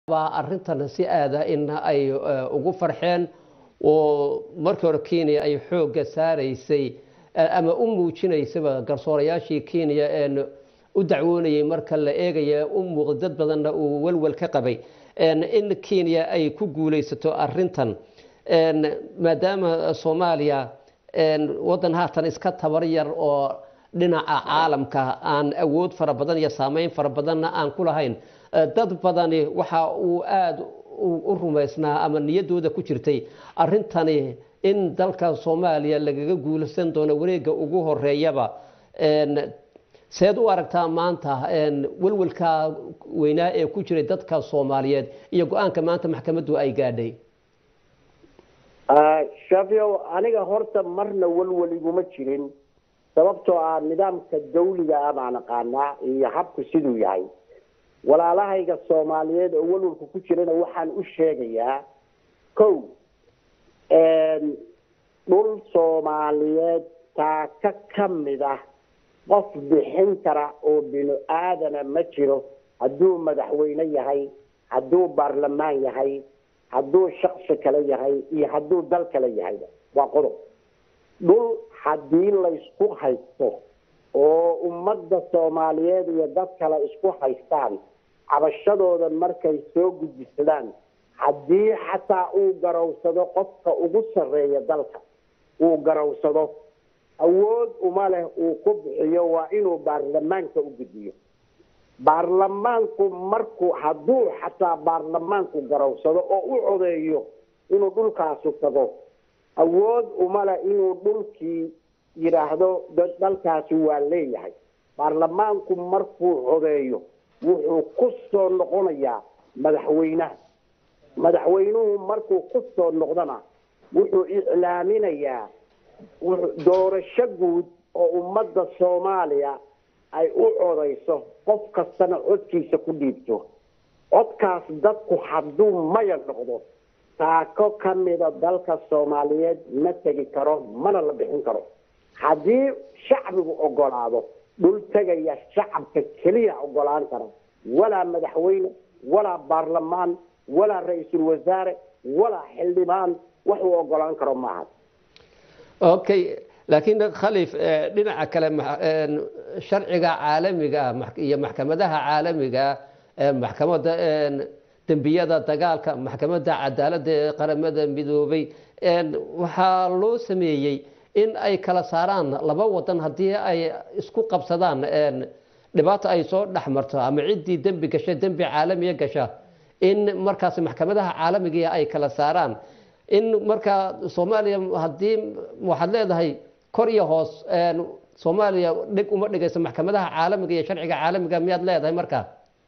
baa arrintan si aada in ay ugu farxeen oo markii hore kenya ay xoogga saaraysay ama u muujinaysaba garsoorayaashii kenya een u dacwoonayay marka la eegaya u muuqda dad badanna uu walwal ka qabay in kenya ay ku guulaysato arintan maadaama soomaaliya wadan haatan iska tabar yar oo dhinaca caalamka aan awood fara badan iyo saameyn fara badanna aan ku lahayn dad badani waxa uu aada u rumaysnaa ama niyaddooda ku jirtay arintani in dalka soomaaliya lagaga guulaysan doono wareegga ugu horeeyaba seed u aragtaa maanta welwelka weynaa ee ku jiray dadka soomaaliyeed iyo go-aanka maanta maxkamaddu ay gaadhay shafiow aniga horta marna welwel iguma jirin sababtoo ah nidaamka dawliga ah baan aqaanaa iyo habku siduu yahay walaalahayga soomaaliyeed oo welwelka ku jirana waxaan u sheegayaa kow dhul soomaaliyeed taaka ka mid ah qof bixin kara oo binu aadana ma jiro hadduu madaxweyne yahay hadduu baarlamaan yahay hadduu shaksi kale yahay iyo hadduu dal kale yahayba waa qodob dhul haddii laysku haysto oo ummadda soomaaliyeed iyo dad kale isku haystaan cabashadooda markay soo gudbisadaan haddii xataa uu garowsado qofka ugu sarreeya dalka uu garowsado awood uma leh uu ku bixiyo waa inuu baarlamaanka u gudbiyo baarlamaanku markuu hadduu xataa baarlamaanku garowsado oo u codeeyo inuu dhulkaasu tago awood uma leh inuu dhulkii yidhaahdo dalkaasi waa leeyahay baarlamaanku markuu codeeyo wuxuu ku soo noqonayaa madaxweynaha madaxweynuhu markuu ku soo noqdana wuxuu iclaaminayaa doorasho guud oo ummadda soomaaliya ay u codayso qof kastana codkiisa ku dhiibto codkaas dadku hadduu maya noqdo taako ka mida dalka soomaaliyeed ma tegi karo mana la bixin karo haddii shacbigu ogolaado dhul tegaya shacabka keliya ogolaan kara walaa madaxweyne walaa baarlamaan walaa ra-iisul wasaare walaa xildhibaan waxuu ogolaan karo maaha okay laakiin khaliif dhinaca kale sharciga caalamiga iyo maxkamadaha caalamiga maxkamadda dembiyada dagaalka maxkamadda cadaaladda ee qaramada midoobay waxaa loo sameeyey in ay kala saaraan laba wadan haddii ay isku qabsadaan dhibaato ay soo dhex marto ama ciddii dembi gasha dembi caalamiya gasha in markaas maxkamadaha caalamiga ay kala saaraan in markaa soomaaliya haddii waxaad leedahay kor iyo hoos soomaaliya dhig uma dhigayso maxkamadaha caalamiga iyo sharciga caalamiga miyaad leedahay markaa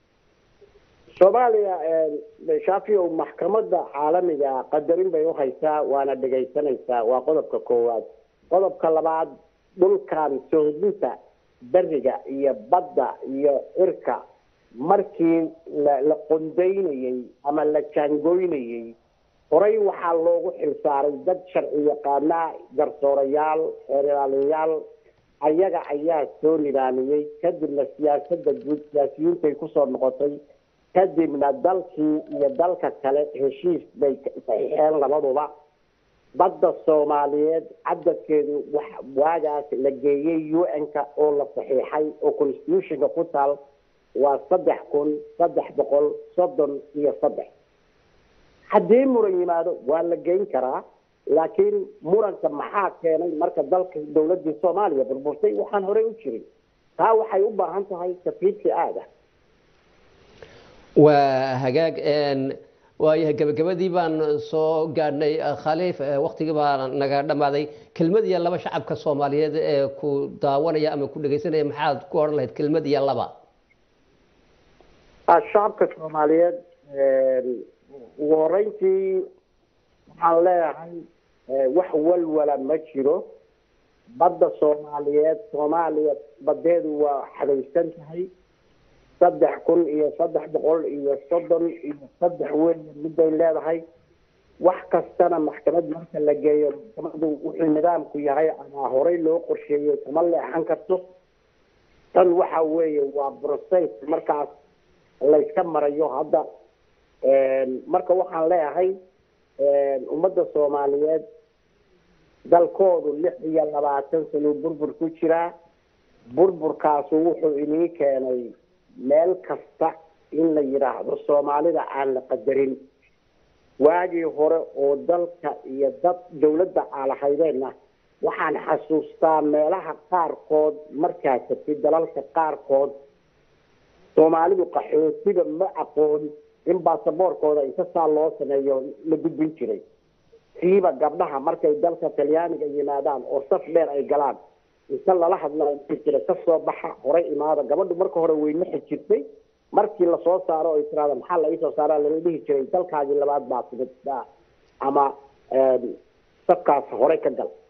soomaaliya shafiow maxkamadda caalamiga qadarin bay uhaysaa waana dhegaysanaysaa waa qodobka koowaad qodobka labaad dhulkan sohdinta beriga iyo badda iyo cirka markii la qondaynayey ama la jaangoynayey horey waxaa loogu xilsaaray dad sharci yaqaanaa garsoorayaal xeeraalayaal ayaga ayaa soo nidaamiyey kadibna siyaasadda guud siyaasiyiintay kusoo noqotay kadibna dalkii iyo dalka kale heshiis bay saxiixeen labaduba badda soomaaliyeed cadadkeedu waagaas la geeyey u n-ka oo la saxiixay oo constitutionka ku taal waa saddex kun saddex boqol soddon iyo saddex haddii muran yimaado waa la geyn karaa laakiin muranka maxaa keenay marka dalka dawladii soomaaliya burburtay waxaan horey u jirin taa waxay u baahan tahay tafiidkii aada waa hagaag waayahay gabagabadii baan soo gaadhnay khaliif waktigii baa naga dhammaaday kelmad iyo laba shacabka soomaaliyeed ee ku daawanaya ama ku dhegaysanaya maxaad ku odhan lahayd kelmad iyo laba shacabka soomaaliyeed ugu horeyntii waxaan leeyahay wax walwala ma jiro badda soomaaliyeed soomaaliya badeedu waa xadaysan tahay saddex kun iyo saddex boqol iyo soddon iyo saddex weyn miday leedahay wax kastana maxkamad marka la geeyo maxkamadu wuxuu nidaamku yahay ama horey loo qorsheeyey kama leexan karto tan waxa weeye waa process markaas layska marayo hadda marka waxaan leeyahay ummadda soomaaliyeed dalkoodu lix iyo labaatan sano burbur ku jiraa burburkaasu wuxuu inii keenay meel kasta in la yidhaahdo soomaalida aan la qadarin waagii hore oo dalka iyo dad dawladda aalahaydeenna waxaan xasuustaa meelaha qaarkood markaa tagtay dalalka qaarkood soomaalidu qaxootiga ma aqoon in baasaboorkooda inta saa loo sameeyo la gudbin jiray siiba gabdhaha markay dalka talyaaniga yimaadaan oo saf dheer ay galaan inta lala hadlaa jira kasoo baxa horay imaada gabadhu marka hore weyne xijirtay markii lasoo saaro o tiraada maxaa la iisoo saaraa lala dhihi jiray dalkaagii labaad baa timid ama safkaas horey ka gal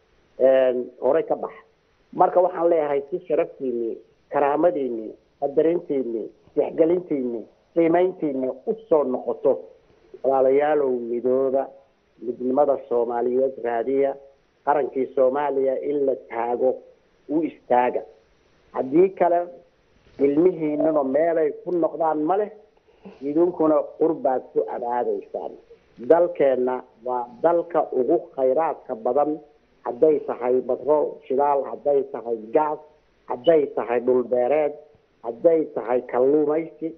horey ka bax marka waxaan leeyahay si sharaftiini karaamadiini qadarintiini tixgelintiini qiimayntiini usoo noqoto walaalayaalow midooda midnimada soomaaliyeed raadiya qarankii soomaaliya in la taago u istaaga haddii kale ilmihiinuna meelay ku noqdaan ma leh idinkuna qurbaad ku abaadaysaan dalkeenna waa dalka ugu khayraadka badan hadday tahay batrool shidaal hadday tahay gaas hadday tahay dhulbeereed hadday tahay kalluumaysi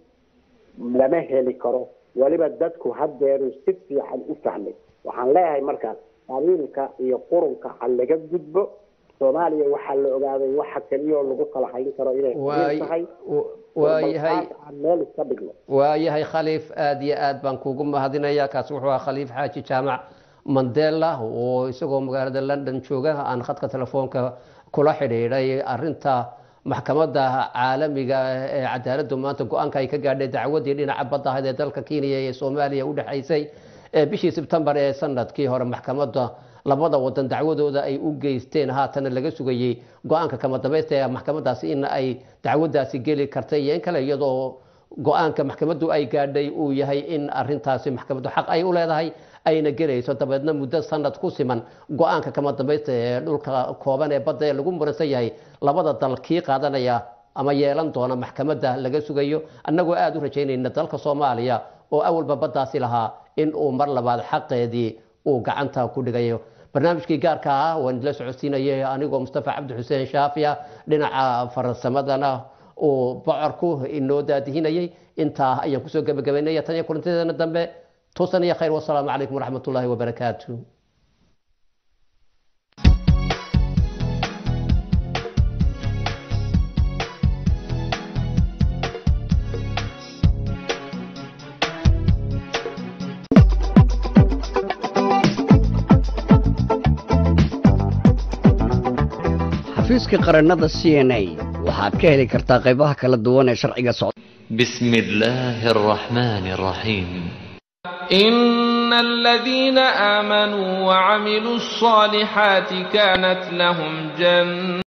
lama heli karo weliba dadku haddeeru si fiican u fahmay waxaan leeyahay markaas qabiilka iyo qurunka ha laga gudbo soomaaliya waxaa la ogaaday waxa keliyoo lagu kala hayn karo inay tahay waayahay aan meel iska dhigno waayahay khaliif aada iyo aad baan kuugu mahadinayaa kaasi wuxuu ahaa khaliif xaaji jaamac mandela oo isagoo magaalada london jooga aan khadka telefoonka kula xidhiidhay arinta maxkamadda caalamiga ee cadaaladdu maanta go-aanka ay ka gaadhay dacwadii dhinaca badda ahayd ee dalka kenya ee soomaaliya u dhexaysay bishii sebtembar ee sanadkii hore maxkamadda labada wadan dacwadooda ay u geysteen haatana laga sugayey go-aanka kama dambaysta ee maxkamadaasi in ay dacwadaasi geli kartay iyo in kale iyadoo go-aanka maxkamaddu ay gaadhay uu yahay in arintaasi maxkamaddu xaq ay u leedahay ayna gelayso dabeedna muddo sanad ku siman go-aanka kama dambaysta ee dhulka kooban ee badda ee lagu muransan yahay labada dal kii qaadanaya ama yeelan doona maxkamadda laga sugayo annagoo aada u rajaynayna dalka soomaaliya oo awalba baddaasi lahaa in uu mar labaad xaqeedii uu gacanta ku dhigayo barnaamijkii gaarka ah waan idila socodsiinayay anigoo mustafa cabdi xuseen shaafiya dhinaca farsamadana uu bocorku inoo daadihinayay intaa ayaan kusoo gebagabaynaya tan iyo kulantadeena dambe توصلني يا خير والسلام عليكم ورحمة الله وبركاته xafiiska qarannada c n a waxaad ka heli kartaa qaybaha kala duwan ee sharciga socda بسم الله الرحمن الرحيم إن الذين آمنوا وعملوا الصالحات كانت لهم جنة